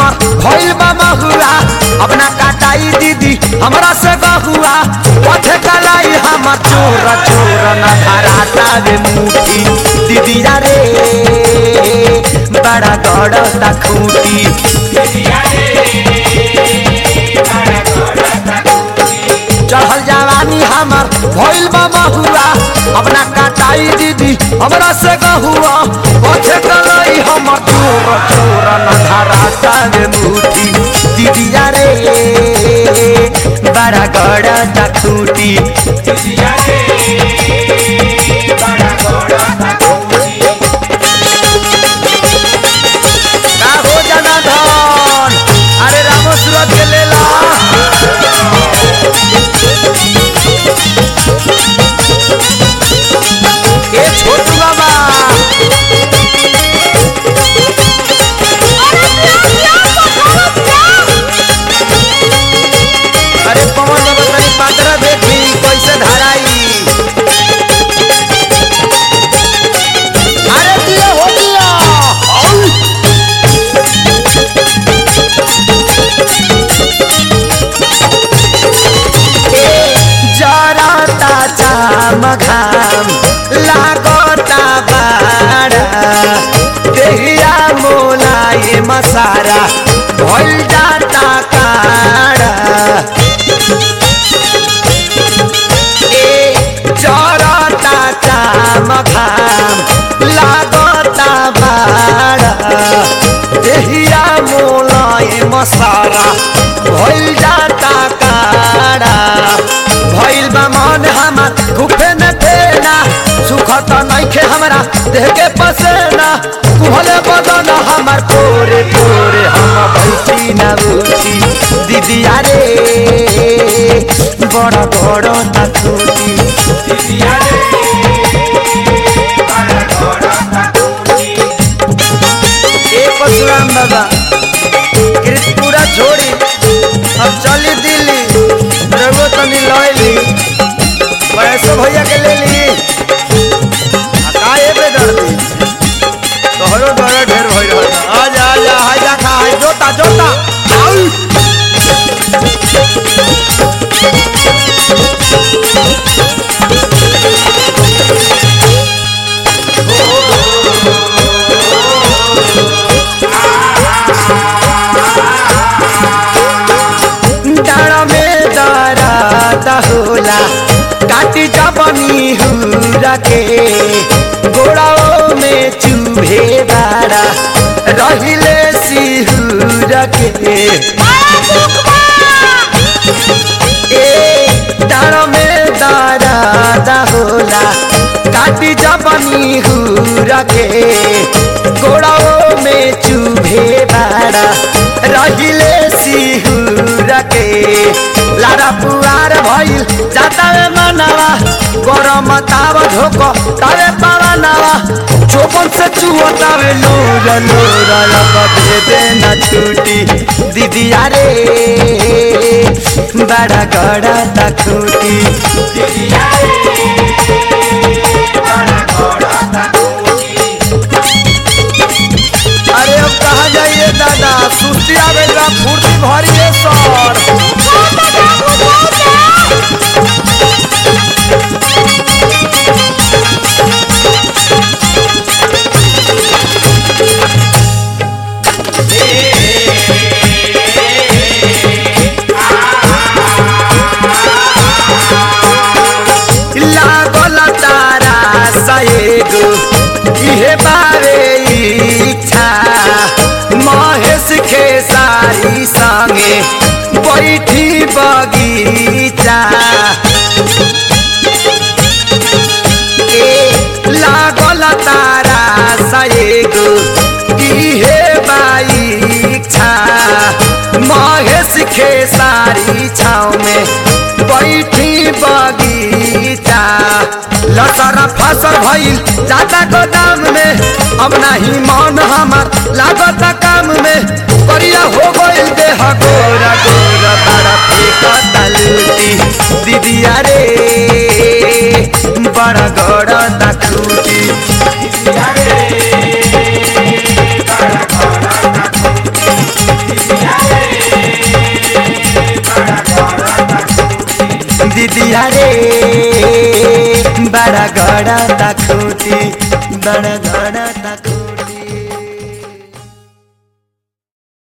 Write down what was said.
हमर भइल बा महुआ अपना काटाई दीदी हमरा से गहुआ पथे कलाई हमर चोर चोर न धराता रे मुठी दीदी रे बड़ा गड़ता खूटी चढ़ल जवानी हमर भइल बा महुआ अपना काटाई दीदी हमरा से गहुआ पथे कलाई हमर चोर चोर न धराता रे मुठी दीदी रे बड़ा गड़ता खूटी का हो जाना धन अरे रामो सूरत के लेला ए छोटू बाबा अरे पवन बाबा तनी पात्र देखी कैसे धराई अरे दिया हो दिया औ! जरता चाम घाम लागता बाड़ा देहिया मोलाए मसारा भइल जाता काड़ा ए जरता चाम घाम लागता बाड़ा देहिया मोलाए मसारा भइल जाता काड़ा भइल बा मन हमार गुफे न देना सुख त नइखे हमरा देह के पसेना कुहले बदन हमार तोरे तोरे हम बैठी न उठी दीदी रे बड़ा बड़ा तूती ए परशुराम बाबा कृतपुरा छोड़ी अब चली दिल्ली रघु तनी लैली पैसो भैया के ले ली आ का एबे दर्दी तोहरो डर ढेर भइल रहता आजा आजा हाय देखा हाय जोता जोता आउ डाँडा में दराता होला काटी जबनी हुरा के गोड़ाओ में चूहे बाड़ा रहिले सिहुरा के ए डाँडा में दराता होला काटी जबनी हुरा के गोड़ाओ में चूहे बाड़ा रहिले सिहुरा के लारा पुआर भइल जाता रे मनवा गरम ताव झोक तावे पावा नवा चोपन से चुअता वे नूर नूर लग दे देना छूटी दीदी रे बड़ा गड़ा तखूटी अरे अब कहाँ जाइए दादा सुस्ती आवे बा फुर्ती भरिए सर लागल तारा सएगो इहे बारे इच्छा महेश के सारी संगे बैठी बगीचा ए लागल तारा सएगो इहे बाइच्छा महेश के सारी छाव में बैठी बगीचा लसरा फसल भइल जाता गोदाम में अब नाही मन हमार लागत काम में करिया हो गइल देह गोरा गोरा बड़ा फेंकता लूटी दीदिया रे बड़ा गड़ा तखूटी बड़ा गड़ा ता खूटी बड़ा गड़ा